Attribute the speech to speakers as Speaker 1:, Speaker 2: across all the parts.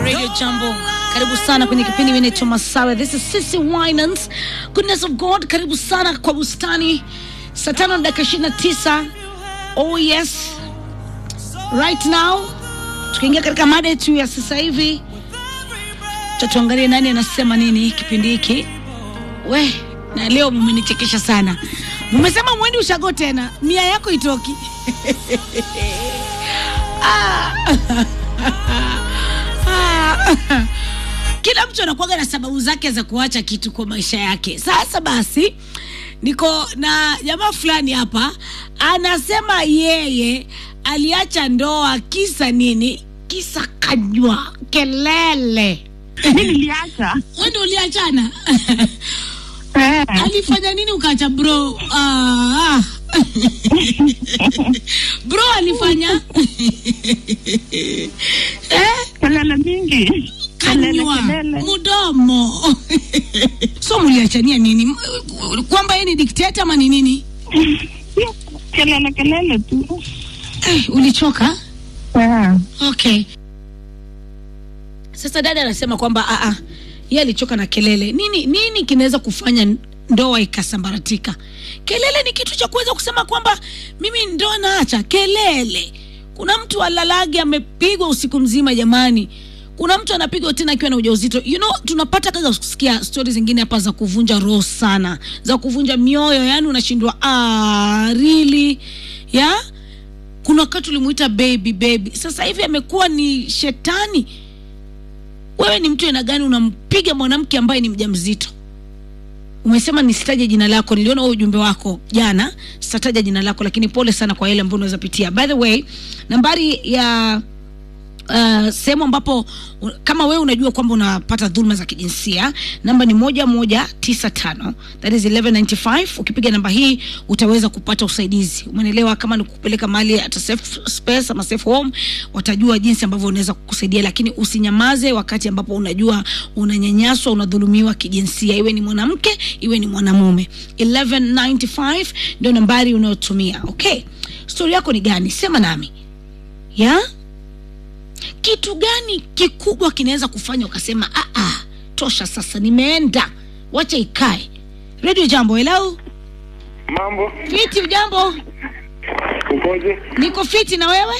Speaker 1: Radio Jambo. Karibu sana kwenye kipindi mimi naitwa Masawe. This is Sissy Winans. Goodness of God. Karibu sana kwa bustani. Saa tano na dakika ishirini na tisa. Oh yes. Right now tukiingia katika mada yetu ya sasa hivi tatuangalie nani anasema nini kipindi hiki. We, na leo mmenichekesha sana. Mmesema mwendi ushago tena. Mia yako itoki. ah. Ah. Kila mtu anakuwaga na sababu zake za kuacha kitu kwa maisha yake. Sasa basi, niko na jamaa fulani hapa anasema yeye aliacha ndoa kisa nini? Kisa kanywa kelele.
Speaker 2: mi niliacha
Speaker 1: Wewe ndio uliachana?
Speaker 2: Eh,
Speaker 1: alifanya nini ukaacha bro? Ah. bro alifanya eh?
Speaker 2: kelele mingi kelele
Speaker 1: kanywa
Speaker 2: kelele
Speaker 1: mdomo so mliachania nini M- kwamba yeye ni dikteta ama ni nini
Speaker 2: kelele kelele tu
Speaker 1: eh, ulichoka
Speaker 2: Eh,
Speaker 1: okay sasa dada anasema kwamba ah, ah, yeye alichoka na kelele nini nini kinaweza kufanya ndoa ikasambaratika kelele ni kitu cha kuweza kusema kwamba mimi ndoa naacha kelele kuna mtu alalage amepigwa usiku mzima jamani kuna mtu anapigwa tena akiwa na ujauzito you know tunapata kaza kusikia stori zingine hapa za kuvunja roho sana za kuvunja mioyo yani unashindwa ah, really ya kuna wakati ulimuita baby baby sasa hivi amekuwa ni shetani wewe ni mtu aina gani unampiga mwanamke ambaye ni mjamzito umesema nisitaje jina lako niliona huo ujumbe wako jana sitataja jina lako lakini pole sana kwa yale ambayo unaweza pitia by the way nambari ya uh, sehemu ambapo u- kama wewe unajua kwamba unapata dhuluma za kijinsia namba ni moja moja tisa tano that is 1195 ukipiga namba hii utaweza kupata usaidizi umenelewa kama ni kupeleka mali hata safe space ama safe home watajua jinsi ambavyo unaweza kukusaidia lakini usinyamaze wakati ambapo unajua unanyanyaswa unadhulumiwa kijinsia iwe ni mwanamke iwe ni mwanamume 1195 ndio nambari unayotumia okay stori yako ni gani sema nami ya yeah? kitu gani kikubwa kinaweza kufanya ukasema "Ah, ah, tosha sasa nimeenda wacha ikae redio jambo helau
Speaker 3: Mambo,
Speaker 1: fiti ujambo
Speaker 3: ukoje?
Speaker 1: niko fiti na wewe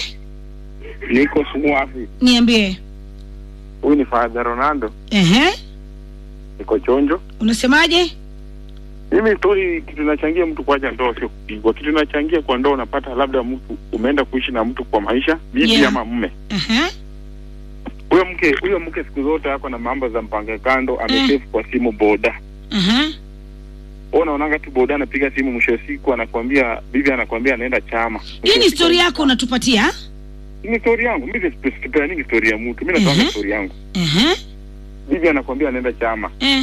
Speaker 3: Niko Sumuafi.
Speaker 1: niambie
Speaker 3: Huyu ni Father Ronaldo,
Speaker 1: Ehe.
Speaker 3: niko chonjo.
Speaker 1: unasemaje
Speaker 3: Mimi stori, kitu inachangia mtu kuacha ndoa sio kupigwa. Kitu inachangia kwa ndoa, unapata labda mtu umeenda kuishi na mtu kwa maisha, bibi
Speaker 1: Yeah.
Speaker 3: ama mume.
Speaker 1: Ehe.
Speaker 3: Huyo mke huyo mke siku zote ako na mambo za mpange kando, amesefu kwa simu boda.
Speaker 1: Ehe.
Speaker 3: Wewe unaonanga tu boda anapiga simu, mwisho wa siku anakwambia, bibi anakwambia anaenda chama. Mwisho
Speaker 1: hii
Speaker 3: wa
Speaker 1: ni
Speaker 3: siku-
Speaker 1: stori yako unatupatia
Speaker 3: Ni stori yangu. Mimi sipeani stori ya mtu, mimi natoa
Speaker 1: Mhm.
Speaker 3: stori yangu.
Speaker 1: Ehe.
Speaker 3: Bibi anakwambia anaenda chama.
Speaker 1: Eh.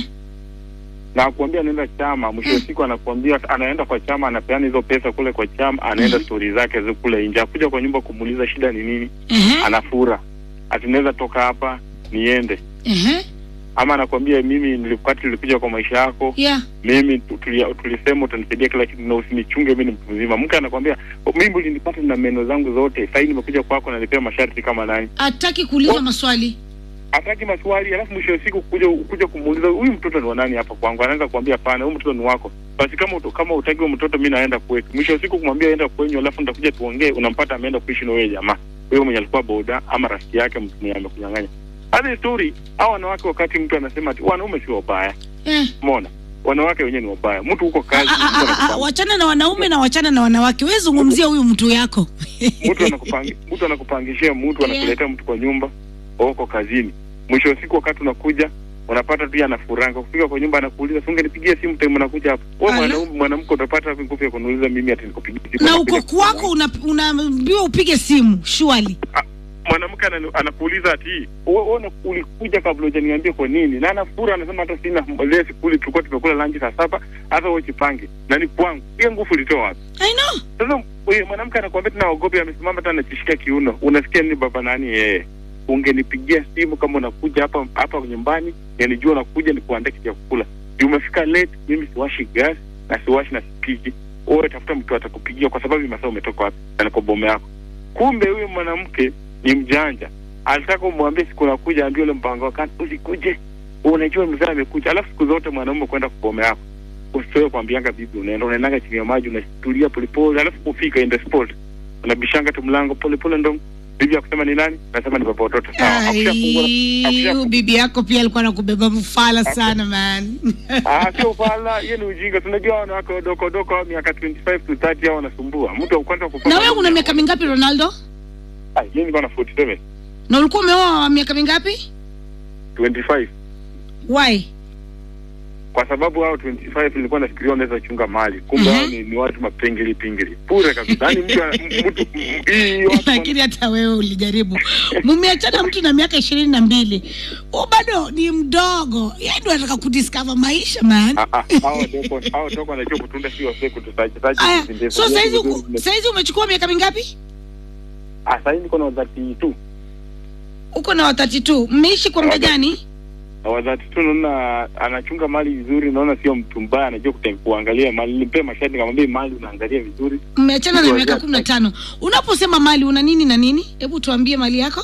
Speaker 3: na akwambia anaenda chama, mwisho wa siku anakwambia anaenda kwa chama, anapeana hizo pesa kule kwa chama, anaenda
Speaker 1: Mhm.
Speaker 3: stori zake zi kule nje, akuja kwa nyumba kumuuliza shida ni nini,
Speaker 1: Ehe.
Speaker 3: anafura ati naweza toka hapa niende,
Speaker 1: Ehe.
Speaker 3: ama anakwambia mimi nilikati nilikuja kwa maisha yako,
Speaker 1: Yeah.
Speaker 3: mimi tu- tulia- tulisema utanisaidia kila kitu na usinichunge, mimi ni mtu mzima. Mke anakwambia mimi ulinipata na meno zangu zote, sasa nimekuja kwako na nipea masharti kama nani
Speaker 1: hataki kuuliza
Speaker 3: Oh.
Speaker 1: maswali
Speaker 3: hataki maswali, alafu mwisho wa siku kuja kuja kumuuliza huyu mtoto ni wa nani hapa kwangu, anaanza kuambia hapana, huyu mtoto ni wako. Basi kama uto, kama utaki huyo mtoto, mimi naenda kwetu. Mwisho wa siku kumwambia aenda kwenyu, alafu nitakuja tuongee, unampata ameenda kuishi na wewe jamaa, wewe mwenye alikuwa boda ama rafiki yake, mtu mwenye amekunyang'anya. Hadi story hao wanawake, wakati mtu anasema ati wanaume si wabaya,
Speaker 1: eh.
Speaker 3: umeona wanawake wenyewe ni wabaya. Mtu huko kazi,
Speaker 1: Ah, ah,
Speaker 3: mtu
Speaker 1: ah, ah,
Speaker 3: anakupanga-
Speaker 1: wachana na wanaume na wachana na wanawake we zungumzia huyu mtu yako
Speaker 3: mtu anakupangi, mtu anakupangishia mtu anakuletea mtu kwa nyumba uko kazini mwisho wa siku wakati unakuja unapata tu yeye anafuranga kufika kwa nyumba anakuuliza si ungenipigia simu time unakuja hapa wewe
Speaker 1: Ala.
Speaker 3: mwanaume mwanamke utapata wapi nguvu ya kuniuliza mimi ati nikupigie simu
Speaker 1: na
Speaker 3: Unakuja
Speaker 1: uko kwako una- unaambiwa upige simu shwali
Speaker 3: mwanamke anani- anakuuliza ati wewe wewe ulikuja kabla hujaniambia kwa nini na anafura anasema hata sina leo sikuli tulikuwa tumekula lunch saa saba hata wewe jipange na ni kwangu hiyo nguvu ulitoa wapi
Speaker 1: I know.
Speaker 3: Sasa huyo mwanamke anakuambia tena ogopi, amesimama tena anajishika kiuno. Unasikia nini baba nani yeye? Ungenipigia simu kama unakuja hapa hapa nyumbani, yanijua unakuja nikuandaa kitu ya kukula. Juu umefika late, mimi siwashi gas na siwashi na sipiki. Wewe tafuta mtu atakupigia kwa sababu masaa umetoka wapi na niko bome yako. Kumbe huyo mwanamke ni mjanja. alitaka umwambie siku nakuja, ambie ule mpango wa kando, usikuje, unajua mzee amekuja. Alafu siku zote mwanaume kwenda kubome yako usitoe kwambianga bibi, unaenda unaendanga chini ya maji, unatulia polepole, alafu kufika in the spot unabishanga tu mlango polepole, ndo bibi akusema ni nani, nasema ni baba watoto. Sawa, akishafungua
Speaker 1: Ai,
Speaker 3: akisha-
Speaker 1: huyu bibi yako pia alikuwa nakubeba mfala sana man
Speaker 3: Ah, sio fala, hiyo ni ujinga. Tunajua wanawake wadogo wadogo hao miaka 25 to 30 hao wanasumbua. Mtu wa kwanza kupata.
Speaker 1: na wewe una miaka mingapi ronaldo
Speaker 3: Ah, mimi niko na 47.
Speaker 1: na ulikuwa umeoa miaka mingapi
Speaker 3: 25.
Speaker 1: why
Speaker 3: Kwa sababu hao 25 nilikuwa nafikiria wanaweza chunga mali. Kumbe
Speaker 1: Mhm.
Speaker 3: hao ni, ni watu mapengeli pingili. Bure kabisa. Yaani mtu m- mtu m- hii watu
Speaker 1: lakini hata wewe ulijaribu mumeachana mtu na miaka ishirini na mbili u bado ni mdogo yeye ndo anataka kudiscover maisha man
Speaker 3: Ah, ah, hao wadogo hao wadogo wanajua kutunda sio wase kutusaje saje.
Speaker 1: aya
Speaker 3: kuzindeza.
Speaker 1: so
Speaker 3: Hiyo
Speaker 1: saizi
Speaker 3: ni
Speaker 1: uko-
Speaker 3: vizuri.
Speaker 1: saizi umechukua miaka mingapi
Speaker 3: Ah, sasa niko na 32.
Speaker 1: uko na watati tu mmeishi kwa muda
Speaker 3: Wakati-
Speaker 1: gani
Speaker 3: Na wadhati tu naona anachunga mali vizuri, naona sio mtu mbaya, anajua kutem- kuangalia mali. Nilimpe masharti nikamwambia mali unaangalia vizuri.
Speaker 1: mmeachana na
Speaker 3: Ndio,
Speaker 1: miaka
Speaker 3: yeah,
Speaker 1: kumi na tano unaposema mali una nini na nini hebu tuambie mali yako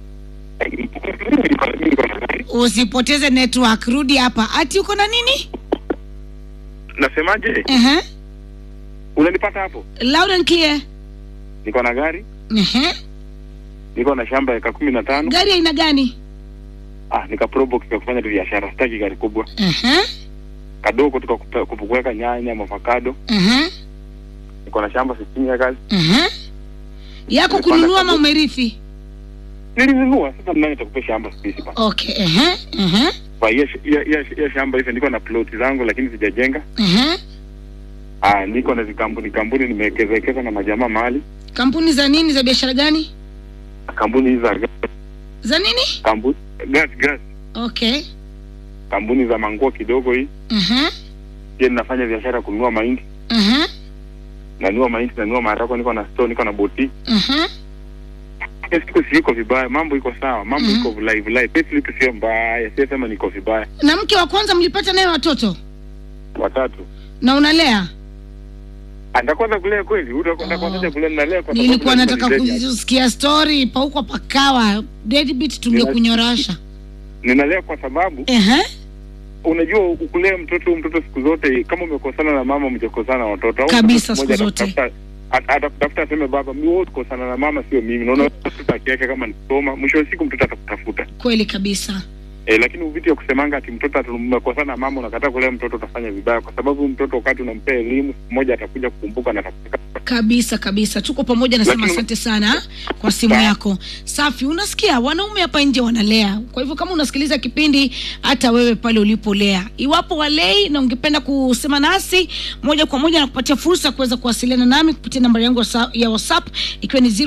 Speaker 1: usipoteze network rudi hapa ati uko na nini
Speaker 3: Nasemaje?
Speaker 1: uh-huh.
Speaker 3: Unanipata hapo?
Speaker 1: loud and clear
Speaker 3: Niko na gari,
Speaker 1: uh-huh.
Speaker 3: niko na shamba eka kumi na tano.
Speaker 1: gari aina gani
Speaker 3: Ah, nika probox ya kufanya tu biashara, sitaki gari kubwa.
Speaker 1: uh-huh.
Speaker 3: Kadogo tuka kuweka nyanya, mavokado.
Speaker 1: Uh-huh.
Speaker 3: Niko na shamba sitini ya kazi.
Speaker 1: Uh-huh. yako
Speaker 3: Nimepanda
Speaker 1: kununua ama
Speaker 3: kabisa.
Speaker 1: umerithi
Speaker 3: Nilinunua, sasa nani atakupa shamba sisi pa.
Speaker 1: okay uh-huh. Uh-huh.
Speaker 3: Kwa hiyo hiyo hiyo- hiyo shamba hizo niko na plot zangu lakini sijajenga.
Speaker 1: Uh-huh.
Speaker 3: Ah, niko na vikampuni kampuni nimewekeza wekeza na majamaa mahali.
Speaker 1: kampuni za nini za biashara gani
Speaker 3: Kampuni hizi za gas,
Speaker 1: za nini
Speaker 3: kampuni gas gas,
Speaker 1: okay
Speaker 3: kampuni za manguo kidogo hii.
Speaker 1: uh-huh.
Speaker 3: Pia ninafanya biashara ya kununua mahindi.
Speaker 1: Uh-huh.
Speaker 3: Nanunua mahindi, nanunua maharagwe, niko na store, niko na boti.
Speaker 1: Uh-huh.
Speaker 3: Yes, siku si iko vibaya, mambo iko sawa, mambo
Speaker 1: Mhm.
Speaker 3: iko live live. Payslip sio mbaya, sio sema niko vibaya.
Speaker 1: na mke wa kwanza mlipata naye watoto
Speaker 3: Watatu.
Speaker 1: na unalea
Speaker 3: Atakwenda kulea kweli? Utakwenda
Speaker 1: Oh.
Speaker 3: kwanza kulea na lea kwa sababu
Speaker 1: nilikuwa
Speaker 3: lazima
Speaker 1: nataka
Speaker 3: nilea.
Speaker 1: kusikia story pauko pakawa deadbeat tungekunyorosha
Speaker 3: Ninalea kwa sababu
Speaker 1: Ehe.
Speaker 3: unajua ukulea mtoto huyu mtoto siku zote kama umekosana na mama mjakosana na watoto. Au
Speaker 1: Kabisa,
Speaker 3: mtoto mmoja
Speaker 1: siku zote.
Speaker 3: atakutafuta- at- atakutafuta aseme baba, mimi wewe tukosana na mama sio mimi. Naona mtoto akiweka kama nisoma, mwisho wa siku mtoto atakutafuta.
Speaker 1: kweli kabisa
Speaker 3: Eh, lakini vitu ya kusemanga ati mtoto ati mmekosana na mama unakataa kulea mtoto utafanya vibaya, kwa sababu mtoto wakati unampea elimu siku moja atakuja kukumbuka na atakuta
Speaker 1: kabisa kabisa tuko pamoja nasema
Speaker 3: Lakini-
Speaker 1: asante sana kwa simu
Speaker 3: Sawa.
Speaker 1: yako safi unasikia wanaume hapa nje wanalea kwa hivyo kama unasikiliza kipindi hata wewe pale ulipolea iwapo walei na ungependa kusema nasi moja kwa moja na kupatia fursa ya kuweza kuwasiliana nami kupitia nambari yangu ya sa- ya whatsapp ikiwa ni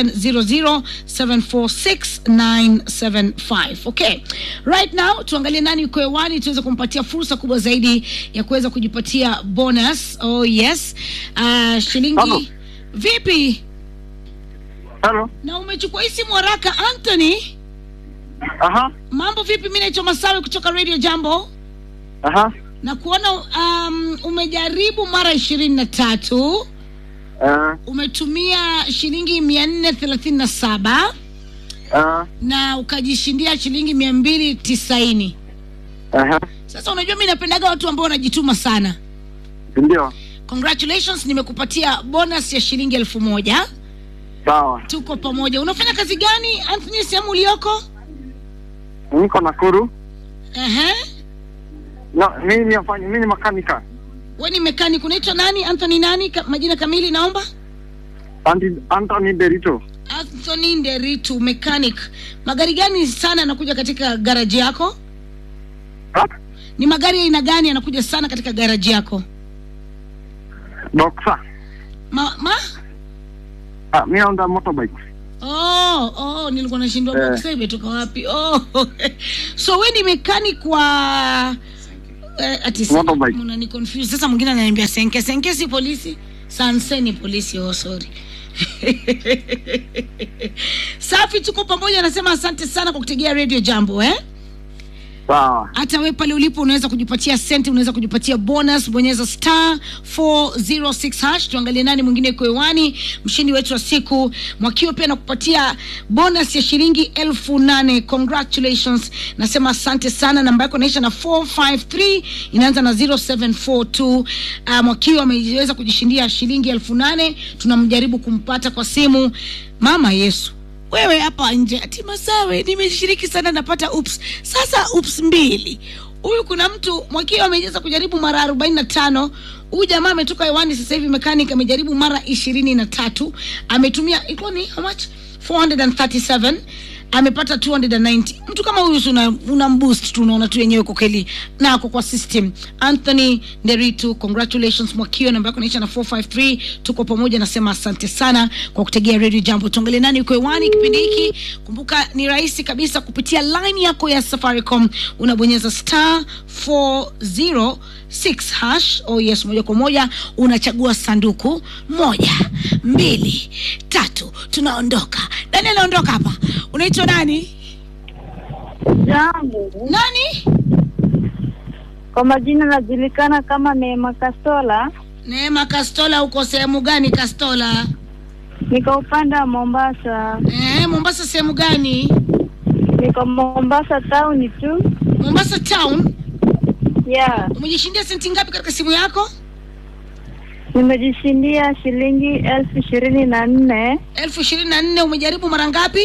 Speaker 1: 0700746975 okay right now tuangalie nani uko hewani tuweze kumpatia fursa kubwa zaidi ya kuweza kujipatia bonus oh yes uh, shilingi
Speaker 4: Halo.
Speaker 1: vipi
Speaker 4: Halo.
Speaker 1: na umechukua hii simu haraka anthony
Speaker 4: Aha.
Speaker 1: mambo vipi mi naitwa masawe kutoka radio jambo
Speaker 4: Aha.
Speaker 1: na kuona um, umejaribu mara ishirini na tatu
Speaker 4: Uh,
Speaker 1: umetumia shilingi mia nne thelathini na saba
Speaker 4: uh,
Speaker 1: na ukajishindia shilingi mia mbili tisaini
Speaker 4: aha.
Speaker 1: sasa unajua mi napendaga watu ambao wanajituma sana
Speaker 4: Ndio.
Speaker 1: congratulations nimekupatia bonus ya shilingi elfu moja
Speaker 4: Sawa.
Speaker 1: tuko pamoja unafanya kazi gani anthony sehemu ulioko
Speaker 4: Niko Nakuru.
Speaker 1: Ehe.
Speaker 4: No, mimi ni afanya mimi ni makanika.
Speaker 1: we ni mekanik unaitwa nani anthony nani Ka, majina kamili naomba
Speaker 4: Anti Anthony Derito.
Speaker 1: anthony nderitu mechanic magari gani sana yanakuja katika garaji yako
Speaker 4: Ha?
Speaker 1: ni magari ya aina gani yanakuja sana katika garaji yako
Speaker 4: Boxer.
Speaker 1: ma, ma?
Speaker 4: Ah, mimi naunda motorbike.
Speaker 1: Oh, oh, nilikuwa nashindwa
Speaker 4: Eh.
Speaker 1: boxer imetoka wapi oh. so we ni mechanic wa eh, ati
Speaker 4: Motorbike.
Speaker 1: unani confuse sasa mwingine ananiambia senke senke si polisi sanse ni polisi oh sorry safi tuko pamoja anasema asante sana kwa kutegea radio jambo eh
Speaker 4: Sawa.
Speaker 1: hata we pale ulipo unaweza kujipatia senti unaweza kujipatia bonus bonyeza star 406 hash tuangalie nani mwingine yuko hewani mshindi wetu wa siku mwakiwa pia nakupatia bonus ya shilingi elfu nane congratulations nasema asante sana namba yako inaisha na 453 inaanza na 0742 uh, mwakiwa ameweza kujishindia shilingi elfu nane tunamjaribu kumpata kwa simu mama yesu wewe hapa nje ati masawe nimeshiriki sana napata ups sasa ups mbili huyu kuna mtu mwakio ameweza kujaribu mara arobaini na tano huyu jamaa ametoka hewani sasa hivi mechanic amejaribu mara ishirini na tatu ametumia ilikuwa ni how much 437 amepata 290 mtu kama huyu una, una mboost tu unaona tu yenyewe kwa kweli na ako kwa system anthony nderitu congratulations mwakio namba yako naisha na 453 tuko pamoja nasema asante sana kwa kutegea radio jambo tuangalie nani uko hewani kipindi hiki kumbuka ni rahisi kabisa kupitia line yako ya safaricom unabonyeza star 406 hash oh yes moja kwa moja unachagua sanduku moja mbili tatu tunaondoka nani anaondoka hapa unaitwa nani
Speaker 5: Jambo.
Speaker 1: nani
Speaker 5: Kwa majina najulikana kama Neema Kastola,
Speaker 1: neema kastola uko sehemu gani kastola
Speaker 5: niko upande wa Mombasa,
Speaker 1: eh, mombasa sehemu gani
Speaker 5: niko Mombasa town tu.
Speaker 1: mombasa town
Speaker 5: Yeah,
Speaker 1: umejishindia senti ngapi katika simu yako
Speaker 5: nimejishindia shilingi elfu ishirini na nne.
Speaker 1: elfu ishirini na nne umejaribu mara ngapi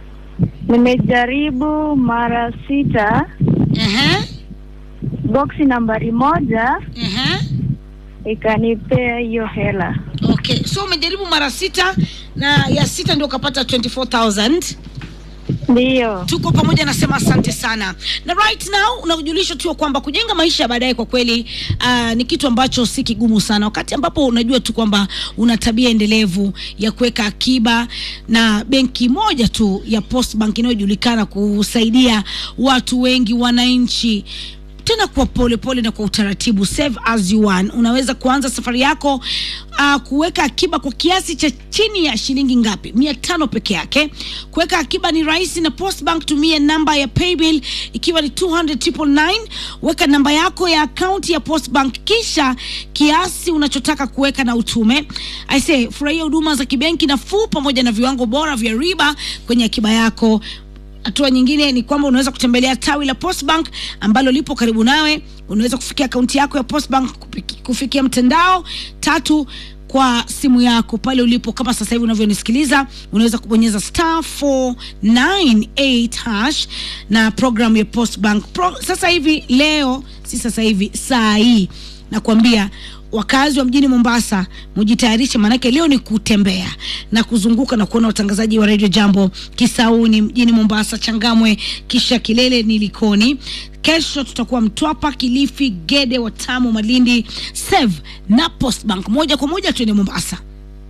Speaker 5: Nimejaribu mara sita,
Speaker 1: Ehe,
Speaker 5: boksi nambari moja
Speaker 1: ehe.
Speaker 5: ikanipea hiyo hela.
Speaker 1: okay so umejaribu mara sita na ya sita ndio ukapata 24000
Speaker 5: Ndiyo,
Speaker 1: tuko pamoja nasema asante sana na right now unajulisha tu ya kwamba kujenga maisha ya baadaye kwa kweli uh, ni kitu ambacho si kigumu sana wakati ambapo unajua tu kwamba una tabia endelevu ya kuweka akiba na benki moja tu ya postbank inayojulikana kusaidia watu wengi wananchi tena kwa polepole pole na kwa utaratibu save as you want unaweza kuanza safari yako uh, kuweka akiba kwa kiasi cha chini ya shilingi ngapi mia tano peke yake kuweka akiba ni rahisi na postbank tumia namba ya paybill ikiwa ni 200 weka namba yako ya akaunti ya postbank kisha kiasi unachotaka kuweka na utume aise furahia huduma za kibenki nafuu pamoja na viwango bora vya riba kwenye akiba yako hatua nyingine ni kwamba unaweza kutembelea tawi la postbank ambalo lipo karibu nawe unaweza kufikia akaunti yako ya postbank kupiki- kufikia mtandao tatu kwa simu yako pale ulipo kama sasa hivi unavyonisikiliza unaweza kubonyeza star 498 hash na programu ya postbank Pro, sasa hivi leo si sasa hivi saa hii nakwambia wakazi wa mjini mombasa mujitayarishe maanake leo ni kutembea na kuzunguka na kuona watangazaji wa redio jambo kisauni mjini mombasa changamwe kisha kilele ni likoni kesho tutakuwa mtwapa kilifi gede watamu malindi sev na postbank moja kwa moja tuende mombasa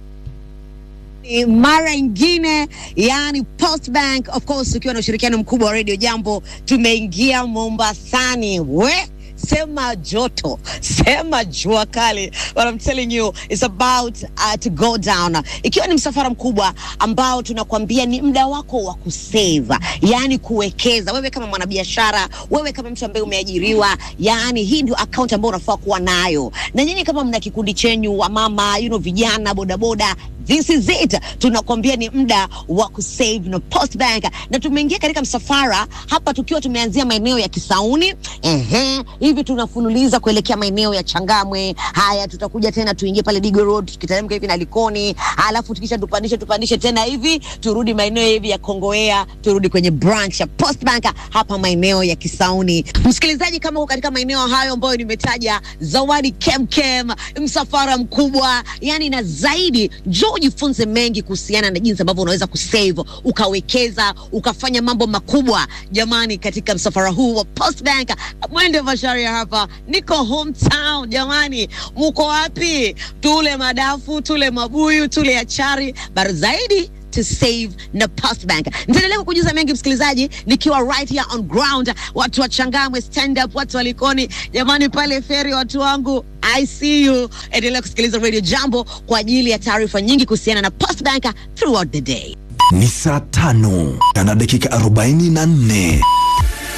Speaker 6: Ni mara ingine yani postbank of course ukiwa na ushirikiano mkubwa wa radio jambo tumeingia mombasani we sema joto sema jua kali but I'm telling you it's about uh, to go down ikiwa ni msafara mkubwa ambao tunakwambia ni muda wako wa kuseva yani kuwekeza wewe kama mwanabiashara wewe kama mtu ambaye umeajiriwa yani hii ndio account ambayo unafaa kuwa nayo na nyinyi kama mna kikundi chenyu wa mama you know, vijana bodaboda this is it tunakwambia ni muda wa kusave na postbank na tumeingia katika msafara hapa tukiwa tumeanzia maeneo ya kisauni ehe hivi tunafululiza kuelekea maeneo ya changamwe haya tutakuja tena tuingie pale digo road tukiteremka hivi na likoni alafu tukisha tupandishe tupandishe tena hivi turudi maeneo hivi ya kongoea turudi kwenye branch ya postbank hapa maeneo ya kisauni msikilizaji kama uko katika maeneo hayo ambayo nimetaja zawadi kemkem msafara mkubwa yani na zaidi njoo ujifunze mengi kuhusiana na jinsi ambavyo unaweza kusave ukawekeza ukafanya mambo makubwa jamani katika msafara huu wa postbank mwende masharia hapa niko hometown jamani muko wapi tule madafu tule mabuyu tule achari bara zaidi to save na postbank nitaendelea kukujuza mengi msikilizaji nikiwa right here on ground watu wa changamwe stand up watu walikoni jamani pale feri watu wangu i see you endelea kusikiliza radio jambo kwa ajili ya taarifa nyingi kuhusiana na postbank throughout the day
Speaker 7: ni saa tano na dakika 44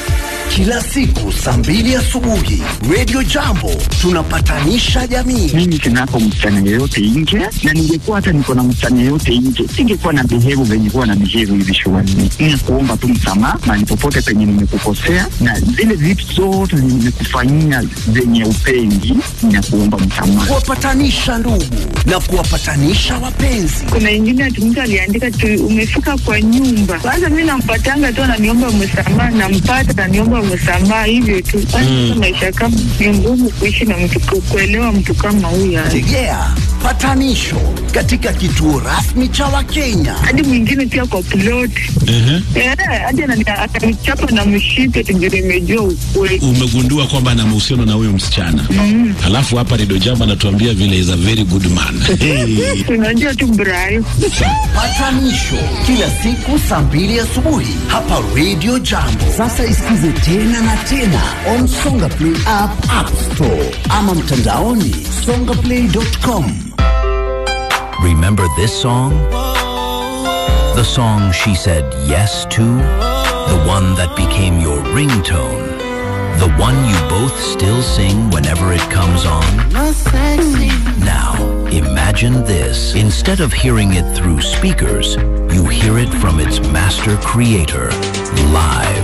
Speaker 7: kila siku saa mbili asubuhi Radio Jambo tunapatanisha jamii.
Speaker 8: mimi sinako msichana yeyote nje, na ningekuwa hata niko na msichana yeyote nje, singekuwa na behave venye kuwa na behave hivi shuleni. Ni kuomba tu msamaha mahali popote penye nimekukosea, na zile vitu zote zenye nimekufanyia zenye upendi, na kuomba msamaha.
Speaker 7: Kuwapatanisha ndugu na kuwapatanisha wapenzi.
Speaker 2: Kuna ingine ati mtu aliandika tu umefika kwa nyumba. Kwanza mi nampatanga tu ananiomba msamaha, nampata ananiomba msamaha, hivyo tu. Kwanza maisha kama ni ngumu kuishi na mtu ku- kuelewa mtu kama huyo.
Speaker 7: Tegea patanisho katika kituo rasmi cha Wakenya.
Speaker 2: Hadi mwingine pia kwa plot eh, hadi anani- atanichapa na mshipe tujue imejua ukweli.
Speaker 9: umegundua kwamba ana mahusiano na huyo msichana mm. Alafu hapa Redio Jambo anatuambia vile is a very good man hey.
Speaker 2: Unajua tu Brayo.
Speaker 7: Patanisho kila siku saa mbili asubuhi hapa Radio Jambo. Sasa isikize tena na tena on Songa Play app, App Store ama mtandaoni songaplay.com.
Speaker 10: Remember this song? The song she said yes to? The one that became your ringtone? The one you both still sing whenever it comes on? Now, imagine this. Instead of hearing it through speakers, you hear it from its master creator, live.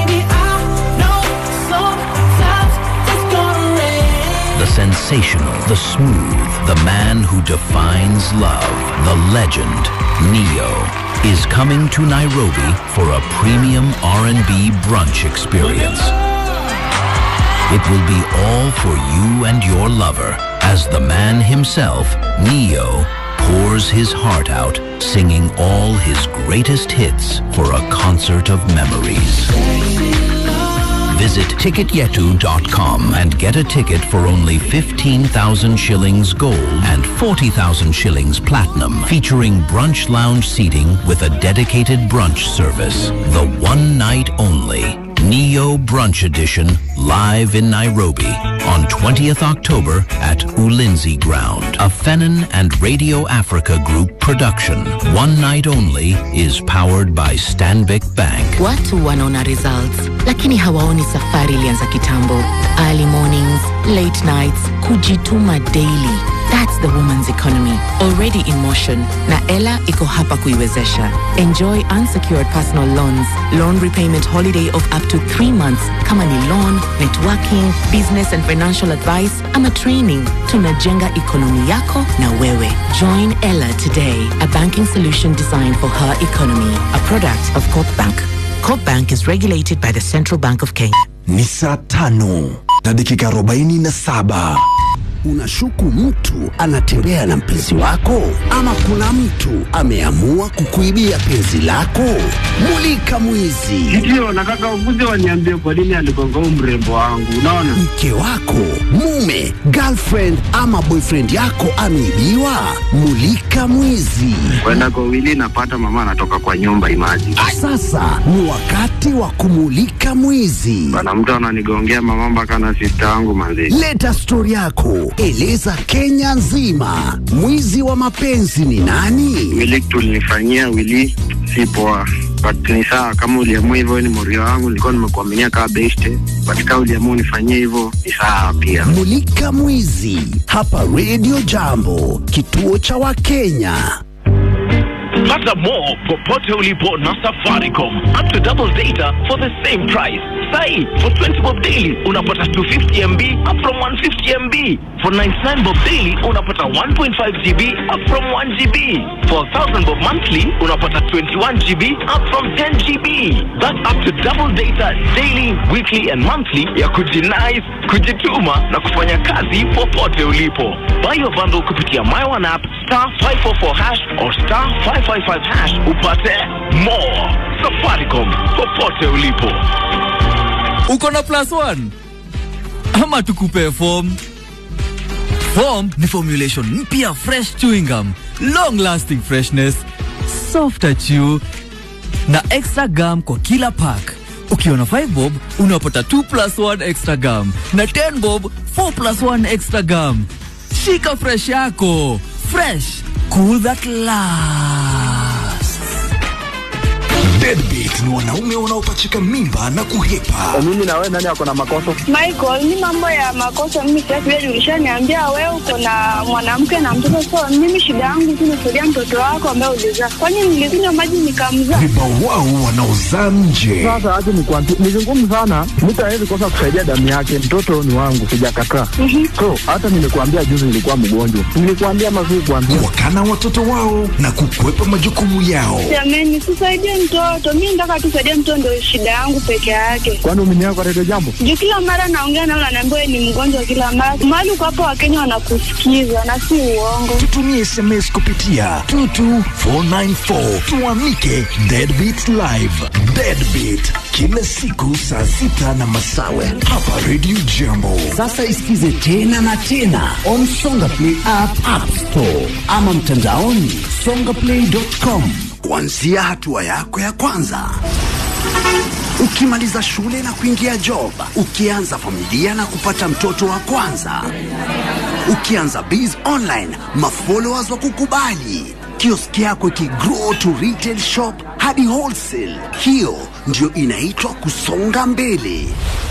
Speaker 10: The sensational, the smooth, the man who defines love, the legend, Neo, is coming to Nairobi for a premium R&B brunch experience. It will be all for you and your lover as the man himself, Neo, pours his heart out, singing all his greatest hits for a concert of memories. Visit ticketyetu.com and get a ticket for only 15,000 shillings gold and 40,000 shillings platinum, featuring brunch lounge seating with a dedicated brunch service. The one night only Neo Brunch Edition live in Nairobi on 20th October at Ulinzi Ground. A Fennon and Radio Africa Group production. One night only is powered by Stanbic Bank.
Speaker 11: Watu wanaona results lakini hawaoni safari ilianza kitambo. Early mornings, late nights, kujituma daily. That's the woman's economy already in motion na Ella iko hapa kuiwezesha. Enjoy unsecured personal loans, loan repayment holiday of up to 3 months kama ni loan, networking, business and financial advice ama training. Tunajenga ekonomi yako na wewe. Join Ella today, a banking solution designed for her economy, a product of Corp Bank. Corp Bank is regulated by the Central Bank of Kenya.
Speaker 7: Ni saa tano na dakika arobaini na saba. Unashuku mtu anatembea na mpenzi wako, ama kuna mtu ameamua kukuibia penzi lako? Mulika mwizi.
Speaker 4: Ndio, nataka ukuje waniambie kwa nini aligonga huu mrembo wangu. Unaona,
Speaker 7: Mke wako, mume, girlfriend ama boyfriend yako ameibiwa? Mulika mwizi.
Speaker 4: kwenda kwa wili napata mama anatoka kwa nyumba imaji
Speaker 7: Sasa ni wakati wa kumulika mwizi.
Speaker 4: bana, mtu ananigongea mama mpaka na sista yangu manzi.
Speaker 7: Leta stori yako, eleza Kenya nzima. Mwizi wa mapenzi ni nani?
Speaker 4: Wili tulinifanyia wili si poa, but ni sawa kama uliamua hivyo, ni morio wangu, nilikuwa nimekuaminia kama beste, but kama uliamua unifanyie hivyo ni sawa pia.
Speaker 7: Mulika mwizi hapa Radio Jambo, kituo cha Wakenya.
Speaker 12: Pata more popote ulipo na Safaricom. Up to double data for the same price. Sai, for 20 bob daily unapata 250 MB up from 150 MB. For 99 bob daily unapata 1.5 GB up from 1 GB. For 1000 bob monthly unapata 21 GB up from 10 GB. That's up to double data daily, weekly and monthly ya kujinais, kujituma na kufanya kazi popote ulipo. Buy your bundle kupitia My One app star 544 hash or star 555 hash upate more. Safaricom popote ulipo.
Speaker 13: uko na plus one ama tukupe form form ni formulation mpya fresh chewing gum long lasting freshness softer chew na extra gum kwa kila pack ukiwa na 5 bob unapata 2 plus 1 extra gum na 10 bob 4 plus 1 extra gum shika fresh yako fresh cool that lasts
Speaker 7: Deadbeat Deadbeat ni wanaume wanaopachika mimba na kuhepa.
Speaker 8: Mimi na wewe nani ako na makosa?
Speaker 5: Michael, ni mambo ya makosa mimi sasa vile ulishaniambia wewe uko na mwanamke na mtoto so mimi shida yangu tu nasaidia mtoto wako ambaye ulizaa. Kwani nilikunywa maji nikamzaa?
Speaker 7: Vibawao wanaozaa nje.
Speaker 8: Sasa acha nikwambie, ni vigumu sana, mtu hawezi kosa kusaidia damu yake. Mtoto ni wangu, sijakataa. So hata nimekuambia juzi nilikuwa mgonjwa, nilikuambia mazuri kuambia
Speaker 7: Wakana watoto wao na kukwepa majukumu yao.
Speaker 5: Jamani, sisaidie mtoto. Mimi nataka tu saidie mtoto ndio shida yangu peke yake.
Speaker 8: kwani umeniaga kwa redio jambo.
Speaker 5: Juu kila mara naongea nao naambiwa wewe ni mgonjwa kila mara. Mahali uko hapo Wakenya wanakusikiza na si uongo.
Speaker 7: Tutumie SMS kupitia 22494 tuamike Deadbeat Live. Deadbeat kila siku saa sita na masawe hapa Radio Jambo.
Speaker 14: Sasa isikize tena na tena on Songa Play app, app store ama mtandaoni songaplay.com.
Speaker 7: Kuanzia hatua yako ya kwanza ukimaliza shule na kuingia job, ukianza familia na kupata mtoto wa kwanza, ukianza biz online, mafollowers wa kukubali, kioski yako ikigrow to retail shop hadi wholesale. Hiyo ndio inaitwa kusonga mbele.